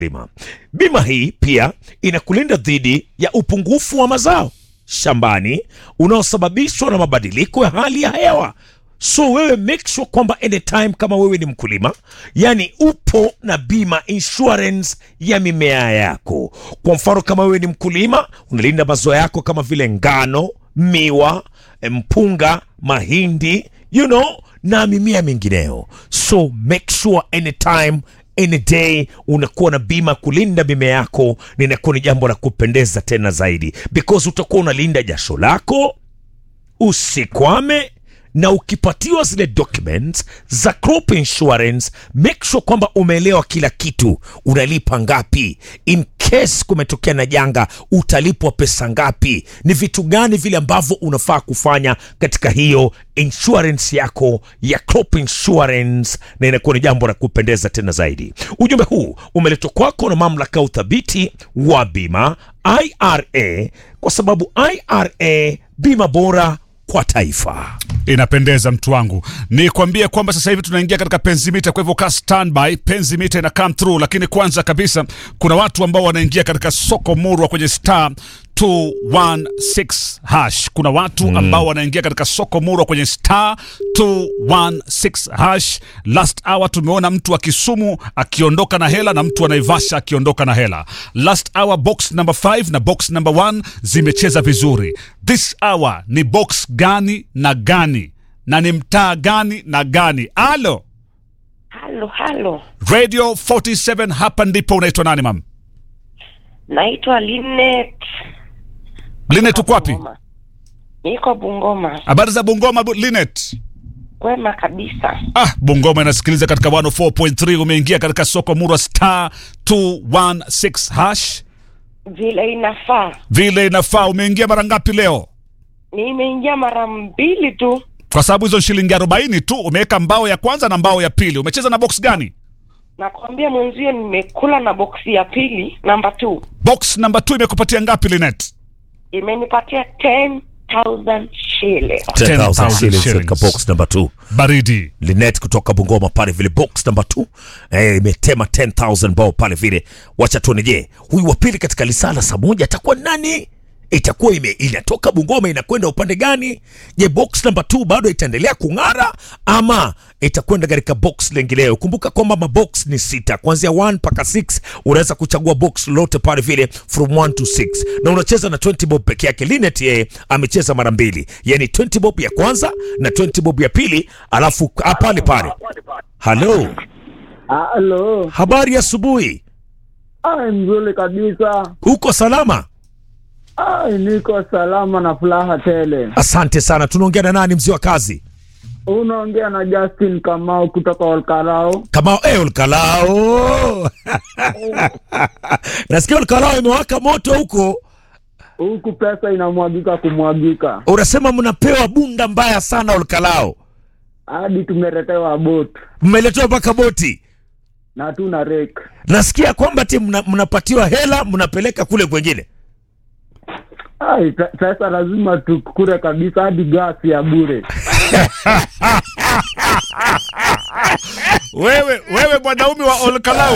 bima. Bima hii pia inakulinda dhidi ya upungufu wa mazao shambani unaosababishwa na mabadiliko ya hali ya hewa. So wewe make sure kwamba anytime kama wewe ni mkulima, yani upo na bima insurance ya mimea yako. Kwa mfano kama wewe ni mkulima unalinda mazao yako kama vile ngano, miwa, mpunga, mahindi, you know, na mimea mingineyo. So make sure anytime any day unakuwa na bima kulinda mimea yako, na inakuwa ni jambo la kupendeza tena zaidi, because utakuwa unalinda jasho lako usikwame na ukipatiwa zile documents za crop insurance, make sure kwamba umeelewa kila kitu, unalipa ngapi, in case kumetokea na janga utalipwa pesa ngapi, ni vitu gani vile ambavyo unafaa kufanya katika hiyo insurance yako ya crop insurance, na inakuwa ni jambo la kupendeza tena zaidi. Ujumbe huu umeletwa kwako na mamlaka ya uthabiti wa bima IRA, kwa sababu IRA bima bora kwa taifa. Inapendeza mtu wangu, ni kuambie kwamba sasa hivi tunaingia katika penzimita, kwa hivyo ka standby, penzimita ina come through. Lakini kwanza kabisa, kuna watu ambao wanaingia katika soko murwa kwenye star 216 hash. Kuna watu ambao wanaingia katika soko murwa kwenye star 216 hash. Last hour tumeona mtu wa Kisumu akiondoka na hela na mtu wa Naivasha akiondoka na hela. Last hour box number 5 na box number 1 zimecheza vizuri. This hour ni box gani na gani na ni mtaa gani na gani? Alo, Halo, halo, Radio 47 hapa ndipo. Unaitwa nani mam? naitwa Linet. Linet, uko wapi? Bungoma. Niko Bungoma. Habari za Bungoma bu- Linet? Kwema kabisa. Ah, Bungoma inasikiliza katika 104.3. Umeingia katika soko murwa star 216 hash Vile inafaa. vile inafaa. Umeingia mara ngapi leo? Nimeingia mara mbili tu. Kwa sababu hizo shilingi 40 tu umeweka mbao ya kwanza na mbao ya pili. Umecheza na box gani? Nakwambia mwenzio, nimekula na boksi ya pili namba 2 Box number 2 imekupatia ngapi Linet? imenipatia 10,000 shillings. 10,000 shillings shillings. katika box number 2 Baridi. Linet kutoka Bungoma pale vile box number 2 eh, imetema 10000 bao pale vile. Wacha tuone, je, huyu wa pili katika lisala saa moja atakuwa nani? Itakuwa ime, inatoka Bungoma inakwenda upande gani? Je, box number 2 bado itaendelea kung'ara ama itakwenda katika box lengineyo? Kumbuka kwamba mabox ni sita kuanzia 1 mpaka 6. Unaweza kuchagua box lolote pale vile from 1 to 6, na unacheza na 20 bob peke yake. Linet yeye amecheza mara mbili, yani 20 bob ya kwanza na 20 bob ya pili, alafu ah, pale pale. Halo, Halo, habari ya asubuhi, ai, mzuri kabisa. uko salama? Ai, niko salama na furaha tele. Asante sana. Tunaongea na nani, mzee wa kazi? Unaongea na Justin Kamau kutoka Olkarao. Kama eh, Olkalao nasikia Olkalao imewaka moto huko. Huku pesa inamwagika kumwagika, Unasema mnapewa bunda mbaya sana Olkalao, hadi tumeletewa bot mmeletewa mpaka boti. na tuna rek. Nasikia kwamba ti mna, mnapatiwa hela mnapeleka kule kwengine. Ai, pe- pesa lazima tukure kabisa, hadi gasi ya bure. Wewe wewe mwanaume wa Olkalau.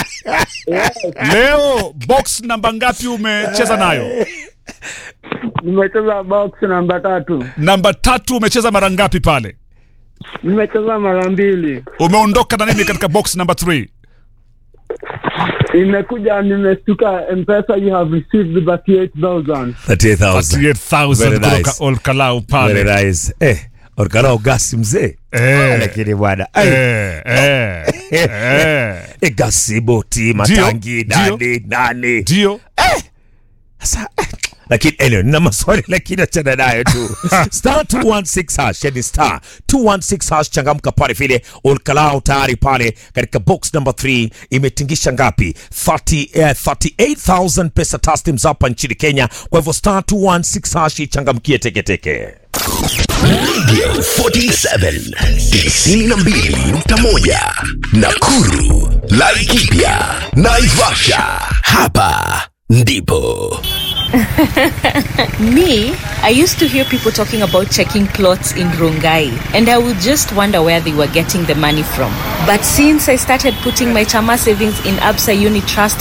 Leo box namba ngapi umecheza nayo? Nimecheza box namba tatu, Namba tatu umecheza mara ngapi pale? nimecheza mara mbili, Umeondoka na nini katika box number 3? imekuja nimestuka, mpesa you have received 38,000. 38000 Very 38,000 nice. kutoka Olkalau Very pale. nice. Eh, Olkalao gasi mzee. Eh. Lakini bwana, ai, Eh, eh, eh. eh, gasi boti matangi Ndio, nani nani Ndio. Sasa eh, lakini anyway, nina maswali lakini achana nayo tu. star 216 hash, yani star 216 hash, changamka pale vile. Olkalao tayari pale katika box number 3 imetingisha ngapi? 30, eh, 38000 pesa taslims hapa nchini Kenya. Kwa hivyo star 216 hash ichangamkie teketeke. Radio 47 92.1 Nakuru, Laikipia, Naivasha. Hapa ndipo Me, I used to hear people talking about checking plots in Rongai, and I would just wonder where they were getting the money from. But since I started putting my Chama savings in Absa Unit Trust